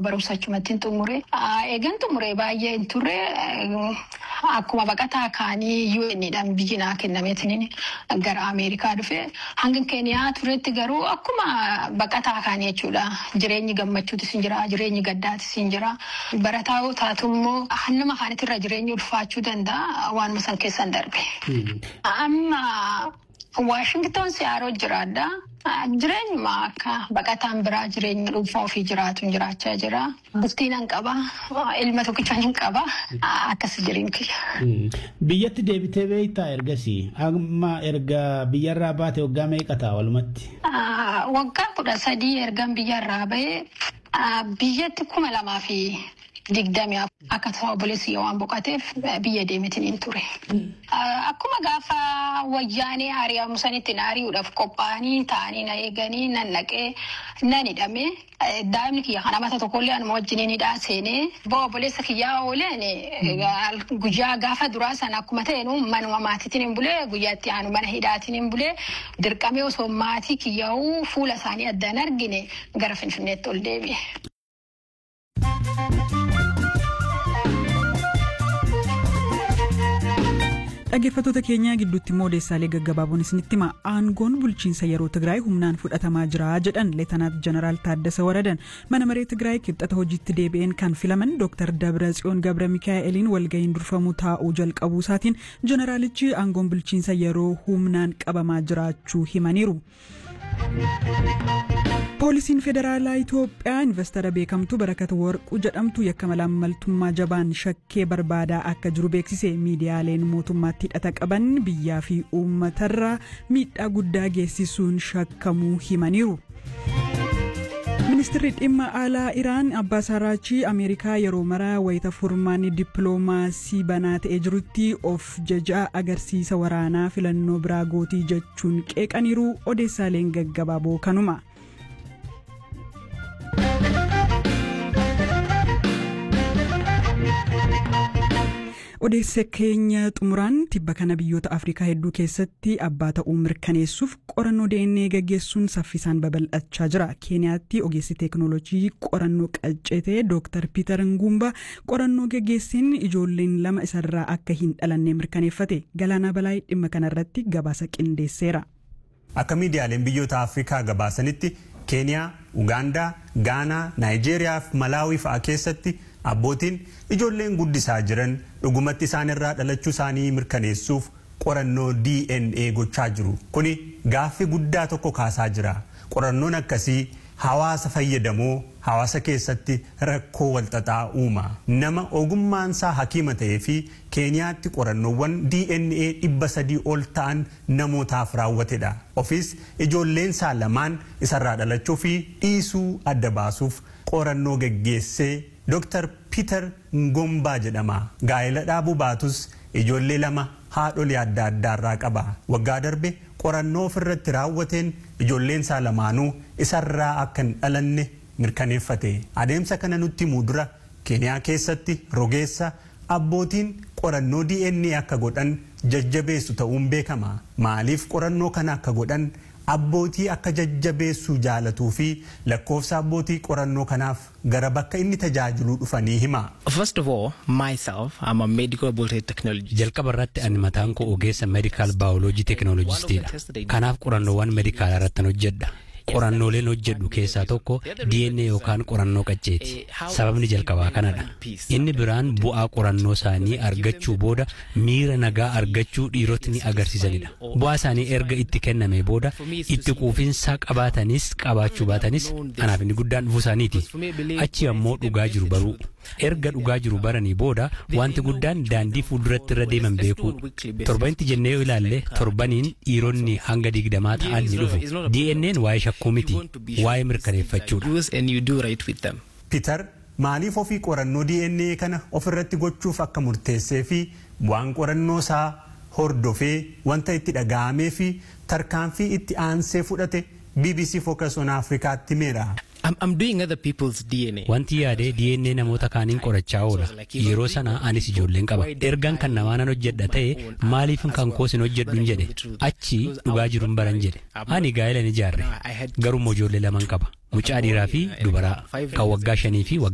barumsa achumatti xumure. Eegan xumure baay'ee hin turre akkuma baqataa kaanii UN'dhaan biyyi naa kennameetiin gara Ameerikaa dhufe. Hanga Keeniyaa turetti garuu akkuma baqataa kaanii jechuudha. Jireenyi gammachuutis hin jira, jireenyi gaddaatis hin jira. Barataa yoo taatu immoo nama kaanitirra jireenyi ulfaachuu danda'a waanuma san keessan darbe. Amma Waashington siyaaroo jiraadha. Jireenyuma akka baqataan biraa jireenya dhuunfaa ofii jiraatu jiraachaa jira. Bultii nan qaba. Ilma tokkicha nan qaba. Akkas jireenya kiyya. Biyyatti deebitee beektaa ergasii amma erga biyyarraa baate waggaa meeqa ta'a walumatti? Waggaa kudha sadii ergan biyyarraa bahee biyyatti kuma lamaa fi digdami akka ta'u obboleessi waan boqoteef biyya deemetiin hin ture. Akkuma gaafa wayyaanee ari'amu sanitti na ari'uudhaaf qophaa'anii taa'anii na eeganii nan naqee nan hidhamee daa'imni kiyya kana mata tokkollee anuma wajjin hidhaa seenee bo'o obboleessa kiyyaa ooleen guyyaa gaafa duraa sana akkuma ta'een manuma maatiitiin hin bulee guyyaatti aanu mana hidhaatiin hin bulee dirqamee osoo maatii kiyyaa'uu fuula isaanii addaan argine gara finfinneetti ol deebi'e. dhaggeeffattoota keenyaa gidduutti immoo odeessaalee gaggabaaboon isinitti hima aangoon bulchiinsa yeroo tigraay humnaan fudhatamaa jira jedhan leetanaat jeneraal taaddasa waradan mana maree tigraay kibxata hojiitti deebi'een kan filaman dooktar dabratsiyoon gabra mikaa'eliin walga'iin durfamuu taa'uu jalqabuu isaatiin jeneraalichi aangoon bulchiinsa yeroo humnaan qabamaa jiraachuu himaniiru. poolisiin federaalaa itoophiyaa investara beekamtuu barakata warquu jedhamtu yakka malaammaltummaa jabaan shakkee barbaadaa akka jiru beeksise miidiyaaleen mootummaatti hidhata qaban biyyaa fi uummatarraa miidhaa guddaa geessisuun shakkamuu himaniiru. ministirri dhimma alaa iraan abbaas araachii ameerikaa yeroo maraa wayita furmaanni dippiloomaasii banaa ta'ee jirutti of jajaa agarsiisa waraanaa filannoo biraa gootii jechuun qeeqaniiru odeessaaleen gaggabaaboo kanuma. odeessa keenya xumuraan tibba kana biyyoota afrikaa hedduu keessatti abbaa ta'uu mirkaneessuuf qorannoo dna gaggeessuun saffisaan babal'achaa jira keeniyaatti ogeessi teeknoolojii qorannoo qaccete dooktar piiter ngumba qorannoo gaggeesseen ijoolleen lama isarraa akka hin dhalanne mirkaneeffate galaanaa balaa dhimma kanarratti gabaasa qindeesseera. akka miidiyaaleen biyyoota afrikaa gabaasanitti keeniyaa ugaandaa gaanaa naayijeeriyaa fi malaawii fa'aa keessatti abbootiin ijoolleen guddisaa jiran dhugumatti isaan irraa dhalachuu isaanii mirkaneessuuf qorannoo dna gochaa jiru kuni gaaffii guddaa tokko kaasaa jira qorannoon akkasii hawaasa fayyadamoo hawaasa keessatti rakkoo walxaxaa uuma nama ogummaansaa hakiima ta'ee fi keeniyaatti qorannoowwan dna dhibba sadii ol ta'an namootaaf raawwatedha ofiis ijoolleensaa lamaan isarraa dhalachuu fi dhiisuu adda baasuuf qorannoo geggeessee Dr. Peter Ngombaa jedhama. Gaa'ela dhaabuu baatus ijoollee lama haadholii adda addaarraa qaba. Waggaa darbe qorannoo ofirratti raawwateen ijoolleen isaa lamaanuu isarraa akka hin dhalanne mirkaneeffate. Adeemsa kana nutti himuu dura Keeniyaa keessatti rogeessa abbootiin qorannoo DNA akka godhan jajjabeessu ta'uun beekama. Maaliif qorannoo kana akka godhan abbootii akka jajjabeessuu jaalatuu fi lakkoofsa abbootii qorannoo kanaaf gara bakka inni tajaajiluu dhufanii hima. First of all, myself, I'm a medical biology technologist. Jalqaba irratti ani mataan koo ogeessa medical biology technologistiidha. Kanaaf qorannoowwan medikaalaa irratti hojjedha. qorannooleen hojjedhu keessaa tokko DNA yookaan qorannoo qacceeti. Sababni jalqabaa kanadha. Inni biraan bu'aa qorannoo isaanii argachuu booda miira nagaa argachuu dhiirotni agarsiisanidha. Bu'aa isaanii erga itti kenname booda itti quufinsa qabaatanis qabaachuu baatanis anaaf inni guddaan dhufuu isaaniiti. Achi ammoo dhugaa jiru baruu. Erga dhugaa jiru baranii booda wanti guddaan daandii fuulduratti irra deeman beeku. Torbanitti jennee yoo ilaalle torbaniin dhiironni hanga digdamaa ta'an ni dhufu. DNA'n waa'ee shakkuu miti waa'ee mirkaneeffachuudha. Peter maaliif ofii qorannoo DNA kana ofirratti gochuuf akka murteessee fi bu'aan qorannoo isaa hordofee wanta itti dhaga'amee fi tarkaanfii itti aansee fudhate BBC Focus on Afrikaatti himeera. I'm, I'm doing other people's DNA. Wanti yaadee DNA namoota kaaniin qorachaa oola. Yeroo sana anis ijoolleen qaba. Ergaan kan namaa nan hojjedha ta'e maaliif kan koos hin hojjedhu hin jedhe. Achi dhugaa jiru hin baran jedhe. Ani gaa'ela ni ijaarre. Garuu ijoollee laman qaba. Mucaa dhiiraa fi dubaraa kan waggaa shanii fi waggaa